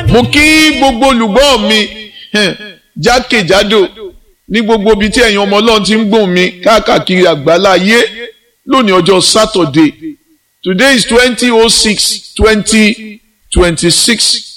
mo kí gbogbo olùgbọ́ mi jákèjádò ní gbogbo ibi tí ẹ̀yin ọmọ ọlọ́run ti ń gbóhùn mi káàkiri àgbálá ayé lónìí ọjọ́ Saturday today is twenty oh six twenty twenty six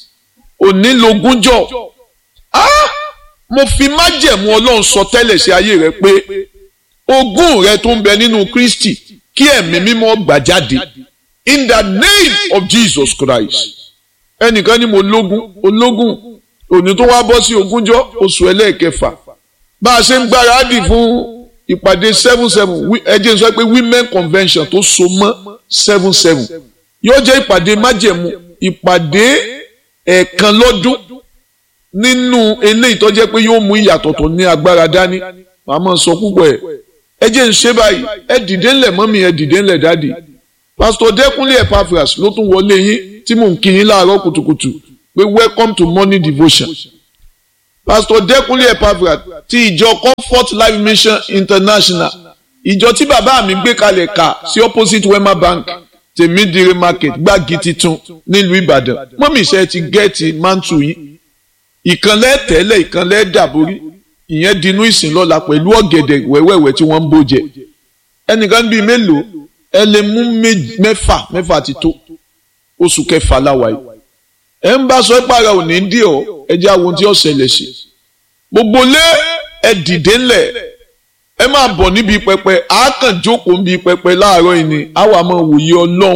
onílogúnjọ́ ah mo fi májẹ̀mú ọlọ́run sọ tẹ́lẹ̀ sí ayé rẹ pé ogún rẹ tó ń bẹ nínú Kristi kí ẹ̀mí mímọ́ gbà jáde in the name of Jesus Christ ẹnìkan ni mo lógún ológún òní tó wá bọ́ sí ogúnjọ́ oṣù ẹlẹ́ẹ̀kẹfà bá a ṣe ń gbáradì fún ìpàdé seven seven ẹ jẹ́ n sọ pé women convention tó so mọ́ seven seven yóò jẹ́ ìpàdé májẹ̀mú ìpàdé ẹ̀ẹ̀kan lọ́dún nínú eléyìí tó jẹ́ pé yóò mú ìyàtọ̀ tó ní agbára dání màá máa sọ púpọ̀ ẹ̀ ẹ jẹ́ n ṣe báyìí ẹ dìde ńlẹ̀ mọ́mí ẹ dìde ńlẹ̀ dáàdì pásítọ̀ dẹ́kunlé Epaphras ló tún wọlé yín tí mò ń kí yín láàárọ̀ kùtùkùtù pé welcome to morning devotion pastor Dẹ́kunlé Epaphras ti ìjọ Comfort Life Mission International ìjọ tí bàbá mi gbé kalẹ̀ kà sí opposite Wema Bank tèmídìrí market gbági titun nílùú Ìbàdàn mọ́mí iṣẹ́ ti gẹ́ẹ̀tì mántù yín ìkànlẹ̀ tẹ́lẹ̀ ìkànlẹ̀ dàborí ìyẹn dinú ìsìn lọ́la pẹ̀lú ọ̀gẹ̀dẹ̀ wẹ́wẹ́wẹ́ tí wọ́n ń bó jẹ ẹnìkan bíi mélòó ẹ lè mú mẹ́fà mẹ́fà ti tó oṣù kẹfà láwa yìí ẹ ń bá sọ ìpara òní dí ọ ẹ jẹ́ àwọn tí ó ṣẹlẹ̀ sí gbogbo lé ẹ dìde ńlẹ̀ ẹ máa bọ̀ níbi pẹpẹ àákàn jókòó níbi pẹpẹ láàárọ̀ yìí ni àwa máa wòye ọlọ́run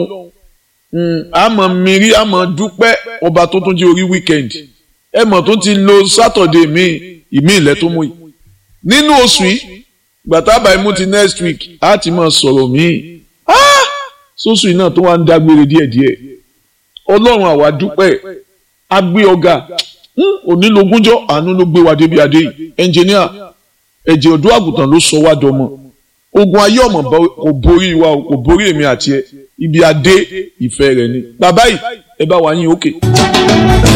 àmọ́ mìírí àmọ́ dúpẹ́ ọba tó tún jẹ́ orí wíkẹ́ndì ẹ mọ̀ tó ti lo sátọ̀dé míì ìmí ilẹ̀ tó mú yìí nínú oṣù yìí gbàtà báyìí mú ti next week á ti máa sọ̀rọ̀ míì sóṣù yìí náà tó wá ń dágbére díẹ̀díẹ̀ ọlọ́run àwa dúpẹ́ agbé ọ̀gá onílogúnjọ́ àánú ló gbé wa débi adé yìí ẹnjìníà ẹ̀jẹ̀ ọ̀dọ́ àgùntàn ló sọ wá dọmọ ogun ayé ọmọ kò borí wa kò borí èmi àti ẹ ibi adé ìfẹ́ rẹ ni bàbá yìí ẹ bá wa yín òkè. Okay.